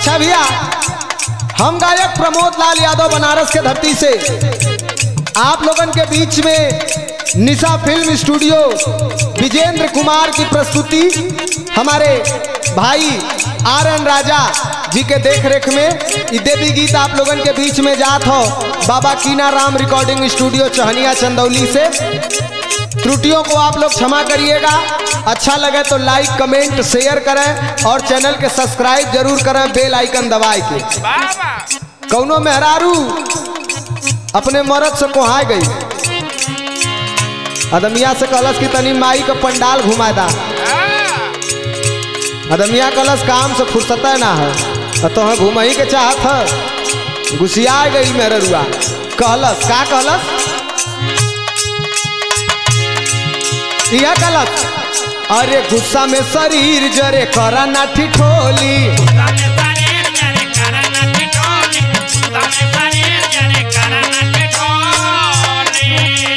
अच्छा भैया हम गायक प्रमोद लाल यादव बनारस के धरती से आप लोगन के बीच में निशा फिल्म स्टूडियो विजेंद्र कुमार की प्रस्तुति हमारे भाई आर एन राजा जी के देख रेख में ई देवी गीत आप लोगन के बीच में जात हो बाबा कीना राम रिकॉर्डिंग स्टूडियो चहनिया चंदौली से त्रुटियों को आप लोग क्षमा करिएगा अच्छा लगे तो लाइक कमेंट शेयर करें और चैनल के सब्सक्राइब जरूर करें बेल आइकन दबाए के बाबा कौनो मेहरारू अपने मरद से कोहाय गई अदमिया से कलश की तनी माई का पंडाल घुमा दा अदमिया कलश काम से फुर्सत ना है और तो घूम ही के चाहत है गुसिया गई मेहरुआ कहलस का कहलस यह कहलस अरे गुस्सा में शरीर जरे करा ना ठिठोली ताने ताने जरे करना टिटोली ताने ताने जरे करना टिटोली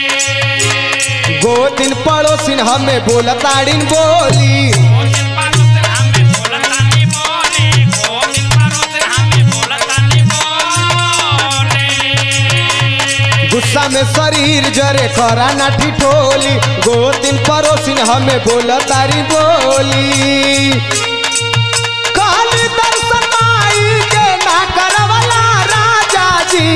गो दिन पड़ोसिन हमें बोलताड़िन बोली कोशिन पारोस हमें बोलतानी बोले कोशिन पारोस हमें बोलतानी बोले गुस्सा में शरीर जरे करा ना ठिठोली गो दिन पड़ोसिन हमें बोलतारी बोली काली दर्शन माई के ना करवला राजा जी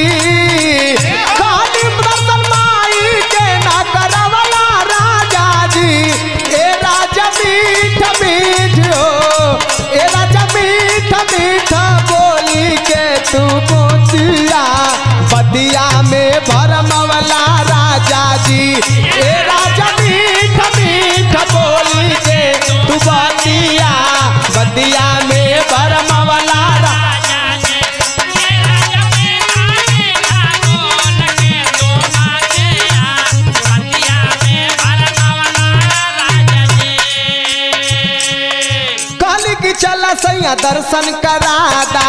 काली दर्शन माई के ना करवला राजा जी ए राजा मीठ मीठ हो ए राजा मीठ मीठ बोली के तू बोतिया बदिया में भरमवला राजा जी ए राजा मीठ मीठ बोली के तू बदिया बदिया में भरमवला रा राजा जी मेरा जमीन आए लागोल के तो माते आ बतिया में भरमावला राजा जी कहली कि चला सैया दर्शन करादा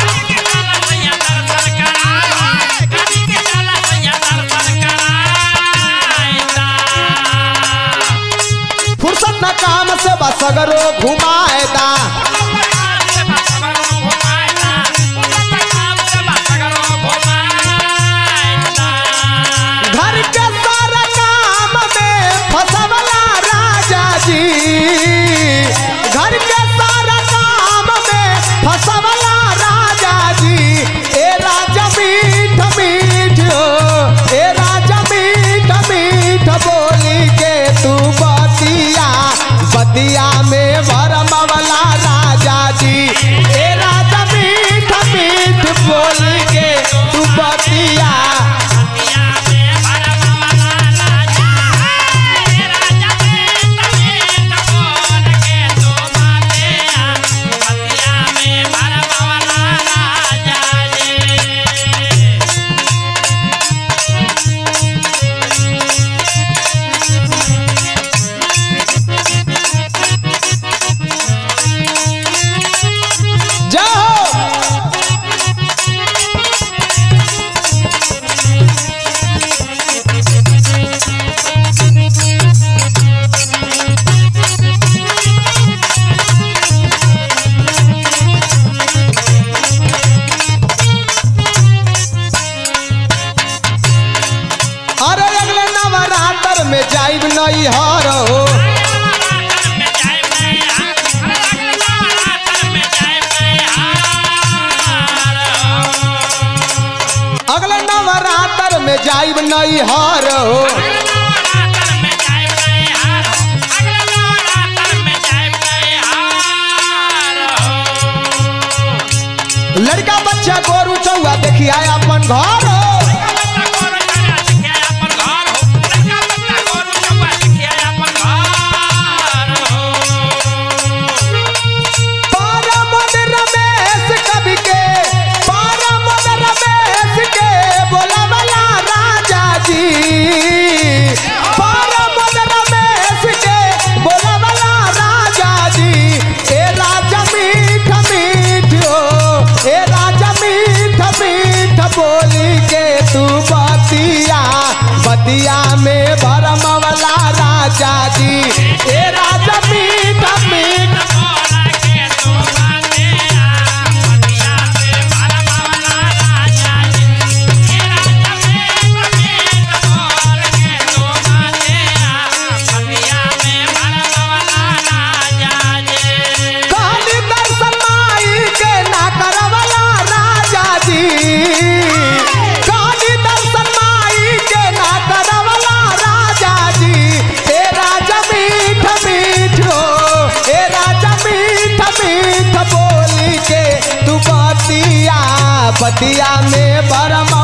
फुर्सत न काम से बसगरो घुमाएदा घर के सारा काम में फसवला राजा जी घर के सारा काम में फसवला राजा जी ए राजा मीठ मीठ हो ए राजा मीठ मीठ बोली के तू बतिया बतिया में भरमवला राजा जी ए राजा मीठ मीठ बोली के तू बतिया जाओ अरे अगले नवरात्र में जाइब नहीं हर हो अगले नवरात्र में जाइब नहीं हर हो लड़का बच्चा गोरू चौआ देखिया अपन घर हो पारामोद रमेश कवि के पारामोद रमेश के बोलावला राजा जी पारामोद रमेश के बोलावला राजा जी ए राजा मीठ मीठ हो ए राजा मीठ मीठ बोली के तू बतिया बतिया में भरमवला राजा जी ए राजा मीठ मीठ आपतिया में बरम